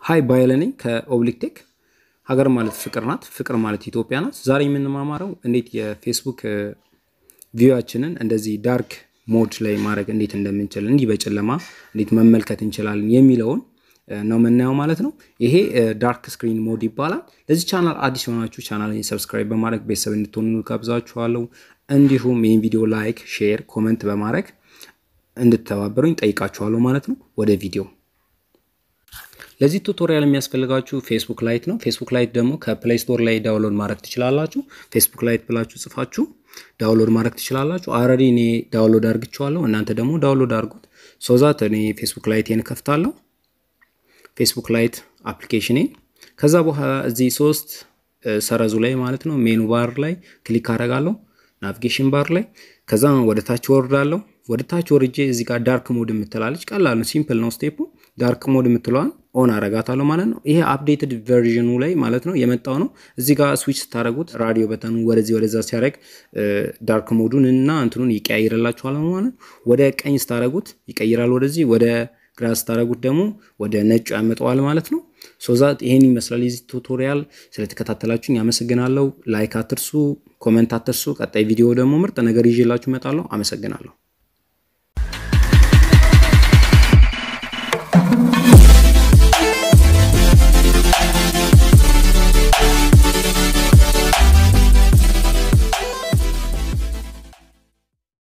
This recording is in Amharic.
ሀይ ባይለ ነኝ ከኦብሊክ ቴክ። ሀገር ማለት ፍቅር ናት፣ ፍቅር ማለት ኢትዮጵያ ናት። ዛሬ የምንማማረው እንዴት የፌስቡክ ቪዋችንን እንደዚህ ዳርክ ሞድ ላይ ማድረግ እንዴት እንደምንችል እንዲህ በጨለማ እንዴት መመልከት እንችላለን የሚለውን ነው የምናየው ማለት ነው። ይሄ ዳርክ ስክሪን ሞድ ይባላል። ለዚህ ቻናል አዲስ የሆናችሁ ቻናልን ሰብስክራይብ በማድረግ ቤተሰብ እንድትሆኑ ጋብዛችኋለሁ። እንዲሁም ይህን ቪዲዮ ላይክ፣ ሼር፣ ኮመንት በማድረግ እንድትተባበሩኝ ጠይቃችኋለሁ ማለት ነው። ወደ ቪዲዮ ለዚህ ቱቶሪያል የሚያስፈልጋችሁ ፌስቡክ ላይት ነው። ፌስቡክ ላይት ደግሞ ከፕሌይ ስቶር ላይ ዳውንሎድ ማድረግ ትችላላችሁ። ፌስቡክ ላይት ብላችሁ ጽፋችሁ ዳውንሎድ ማድረግ ትችላላችሁ። አልሬዲ እኔ ዳውንሎድ አድርግችኋለሁ። እናንተ ደግሞ ዳውንሎድ አድርጉት። ሶዛት እኔ ፌስቡክ ላይቴን ከፍታለሁ። ፌስቡክ ላይት አፕሊኬሽኔን ከዛ በኋላ እዚህ ሶስት ሰረዙ ላይ ማለት ነው ሜኑ ባር ላይ ክሊክ አደርጋለሁ። ናቪጌሽን ባር ላይ ከዛ ወደ ታች ወርዳለሁ። ወደ ታች ወርጄ እዚህ ጋር ዳርክ ሞድ የምትላለች ቀላል ነው፣ ሲምፕል ነው ስቴፑ። ዳርክ ሞድ የምትለዋን ኦን አረጋታለሁ ማለት ነው። ይሄ አፕዴትድ ቨርዥኑ ላይ ማለት ነው የመጣው ነው። እዚህ ጋር ስዊች ስታደረጉት ራዲዮ በተኑ ወደዚህ ወደዛ ሲያደረግ ዳርክ ሞዱን እና እንትኑን ይቀያይርላችኋል ማለት ነው። ወደ ቀኝ ስታደረጉት ይቀይራል ወደዚህ፣ ወደ ግራ ስታደረጉት ደግሞ ወደ ነጩ ያመጣዋል ማለት ነው። ሶዛት ይሄን ይመስላል የዚህ ቱቶሪያል። ስለተከታተላችሁኝ አመሰግናለሁ። ላይክ አትርሱ፣ ኮመንት አትርሱ። ቀጣይ ቪዲዮ ደግሞ ምርጥ ነገር ይዤላችሁ እመጣለሁ። አመሰግናለሁ።